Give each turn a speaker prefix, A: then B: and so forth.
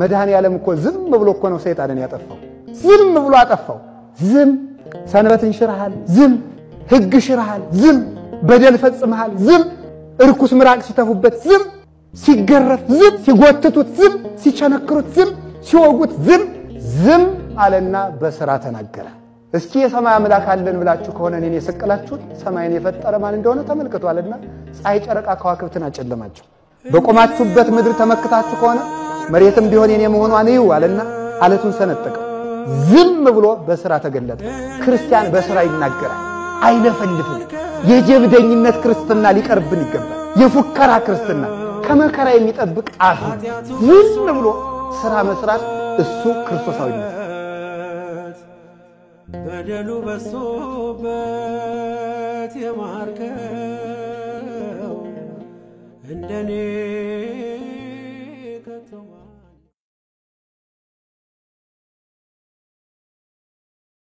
A: መድኃኔ ዓለም እኮ ዝም ብሎ እኮ ነው ሰይጣንን ያጠፋው። ዝም ብሎ አጠፋው። ዝም ሰንበትን ሽርሃል፣ ዝም ሕግ ሽርሃል፣ ዝም በደል ፈጽመሃል፣ ዝም እርኩስ ምራቅ ሲተፉበት፣ ዝም ሲገረፍ፣ ዝም ሲጎትቱት፣ ዝም ሲቸነክሩት፣ ዝም ሲወጉት፣ ዝም ዝም አለና በሥራ ተናገረ። እስኪ የሰማይ አምላክ አለን ብላችሁ ከሆነ እኔን የሰቀላችሁት ሰማይን የፈጠረ ማን እንደሆነ ተመልክቷልና ፀሐይ፣ ጨረቃ፣ ከዋክብትን አጨለማቸው። በቆማችሁበት ምድር ተመክታችሁ ከሆነ መሬትም ቢሆን የኔ መሆኗን እዩ አለና አለቱን ሰነጠቀው። ዝም ብሎ በሥራ ተገለጠ። ክርስቲያን በሥራ ይናገራል፣ አይለፈልፍም። የጀብደኝነት ክርስትና ሊቀርብን ይገባል። የፉከራ ክርስትና ከመከራ የሚጠብቅ አፍ ነው። ዝም ብሎ ሥራ መስራት እሱ ክርስቶሳዊነት
B: በደሉ በሶበት የማርከው እንደኔ